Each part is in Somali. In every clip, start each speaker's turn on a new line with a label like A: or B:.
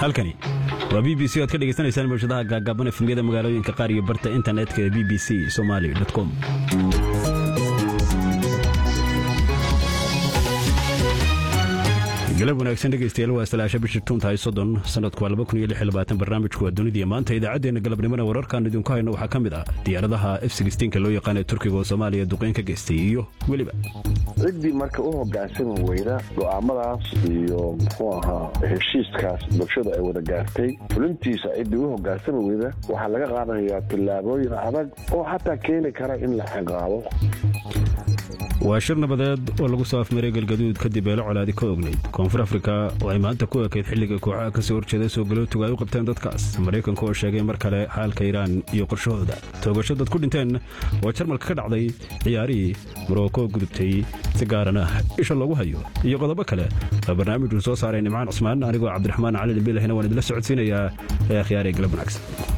A: halkani waa b b c oad ka dhegaysanaysaan mawshadaha gaagaaban efemyada magaalooyinka qaar iyo barta internetka ee b b c somali com galab wanaagsan dhegaystayaal waa salaasha bishii tuuntahay soddon sanadku waa laba kun iyo lix iyo labaatan barnaamijku waa dunidii maanta idaacaddeenna galabnimona wararkaan idinku hayno waxaa ka mid ah diyaaradaha f sixteenka loo yaqaan ee turkiga oo soomaaliya duqeyn ka geystay iyo weliba
B: ciddii marka u hogaansami weyda go'aamadaas iyo muxuu ahaa heshiiskaas bulshada ay wada gaartay fulintiisa ciddii u hogaansami weyda waxaa laga qaadanayaa tillaabooyin adag oo xataa keeni kara in la ciqaabo
A: waa shir nabadeed oo lagu soo afmaray galgaduud kadib eelo colaadi ka ognayd koonfur afrika oo ay maanta ku ekayd xilliga kooxaha ka soo horjeeda soo galootuga ay u qabteen dadkaas maraykanka oo sheegay mar kale xaalka iiraan iyo qorshahooda toogasho dad ku dhinteen oo jarmalka ka dhacday ciyaarihii morocco gudubtay si gaaran ah isha loogu hayo iyo qodobo kale waa barnaamijku soo saaray nimcaan cusmaan anigoo cabdiraxmaan cali dhibilahina waan idila socodsiinayaa ee akhyaaree galab wanaagsan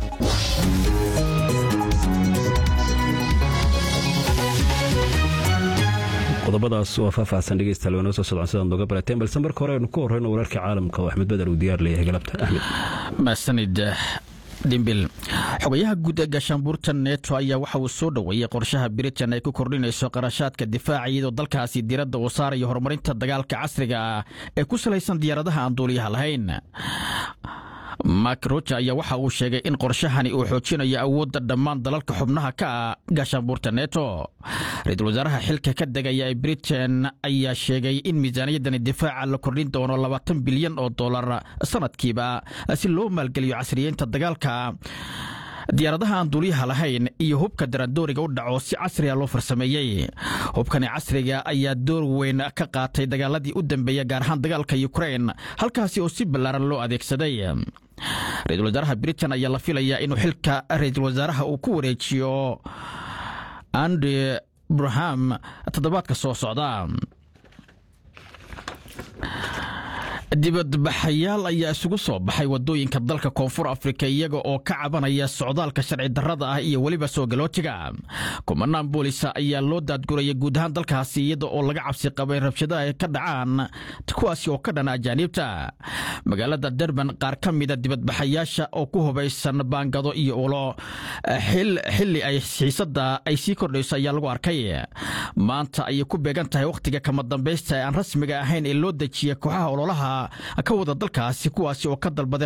A: qodobadaas waa faahfaahsan dhegeystayaal waa noo soo socdaan sidaad nooga barateen balse marka hore aynu ku horreyno wararka caalamka oo axmed badar uu diyaar leeyahay galabta axmed
C: maasanid dhimbil xogayaha guud ee gaashaanbuurta neto ayaa waxa uu soo dhoweeyey qorshaha britain ay ku kordhinayso qarashaadka difaaca iyadoo dalkaasi diiradda uu saarayo horumarinta dagaalka casriga ah ee ku salaysan diyaaradaha aan duuliyaha lahayn mak roja ayaa waxa uu sheegay in qorshahani uu xoojinayo awoodda dhammaan dalalka xubnaha ka ah gaashaanbuurta neto ra-iisul wasaaraha xilka ka degaya ee britain ayaa sheegay in miisaaniyaddani difaaca la kordhin doono labaatan bilyan oo dollar sanadkiiba si loo maalgeliyo casriyeynta dagaalka diyaaradaha aan duuliyaha lahayn iyo hubka daradooriga u dhaco si casriga loo farsameeyey hubkani casriga ayaa door weyn ka qaatay dagaaladii u dambeeya gaar ahaan dagaalka ukrain halkaasi oo si ballaaran loo adeegsaday ra-iisul wasaaraha britain ayaa la filayaa inuu xilka ra-iisul wasaaraha uu ku wareejiyo andi braham toddobaadka soo socda dibadbaxayaal ayaa isugu soo baxay wadooyinka dalka koonfur afrika iyaga oo ka cabanaya socdaalka sharci darrada ah iyo weliba soo galootiga kumanaan boolisa ayaa loo daadguraya guud ahaan dalkaasi iyada oo laga cabsi qabay rabshadaha ay ka dhacaan kuwaasi oo ka dhana ajaaniibta magaalada derban qaar ka mida dibadbaxayaasha oo ku hubaysan baangado iyo ulo xili ay xiisada ay sii kordhayso ayaa lagu arkay maanta ayay ku beegan tahay wakhtiga kama dambaysta ee aan rasmiga ahayn ee loo dejiya kooxaha ololaha ka wada dalkaasi kuwaasi oo ka dalbaday